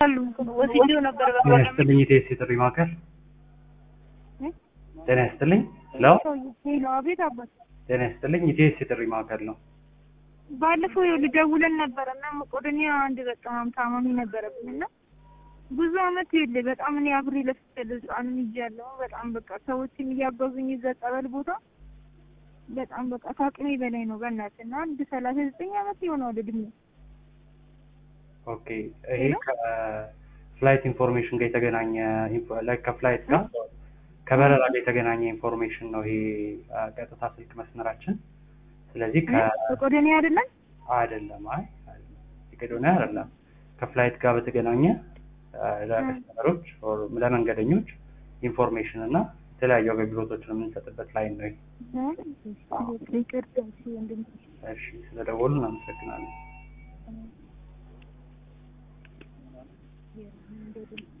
ወስጄው ነበር ጤና ይስጥልኝ ኢቴስ የጥሪ ማዕከል ጤና ይስጥልኝ ለው ሄሎ አቤት አባት ጤና ይስጥልኝ ኢቴስ የጥሪ ማዕከል ነው ባለፈው ይኸውልህ ደውለን ነበረ እና መቄዶንያ አንድ በጣም ታማሚ ነበረብኝ እና ብዙ አመት ይኸውልህ በጣም እኔ አብሬ ለፍቻለሁ ህፃንም ይዣለሁ በጣም በቃ ሰዎችን እያገዙኝ እዛ ጸበል ቦታ በጣም በቃ ከአቅሜ በላይ ነው በእናትህ እና አንድ ሰላሳ ዘጠኝ አመት ይሆነዋል እድሜ ኦኬ ይሄ ከፍላይት ኢንፎርሜሽን ጋር የተገናኘ ላይክ ከፍላይት ጋር ከበረራ ጋር የተገናኘ ኢንፎርሜሽን ነው ይሄ ቀጥታ ስልክ መስመራችን ስለዚህ ከ መቄዶንያ አይደለም አይደለም አይ መቄዶንያ አይደለም ከፍላይት ጋር በተገናኘ ለከስተመሮች ለመንገደኞች ኢንፎርሜሽን እና የተለያዩ አገልግሎቶችን የምንሰጥበት ላይን ነው ይሄ ይቅርታ እሺ ወንድም እሺ ስለደወሉ እናመሰግናለን መንገድ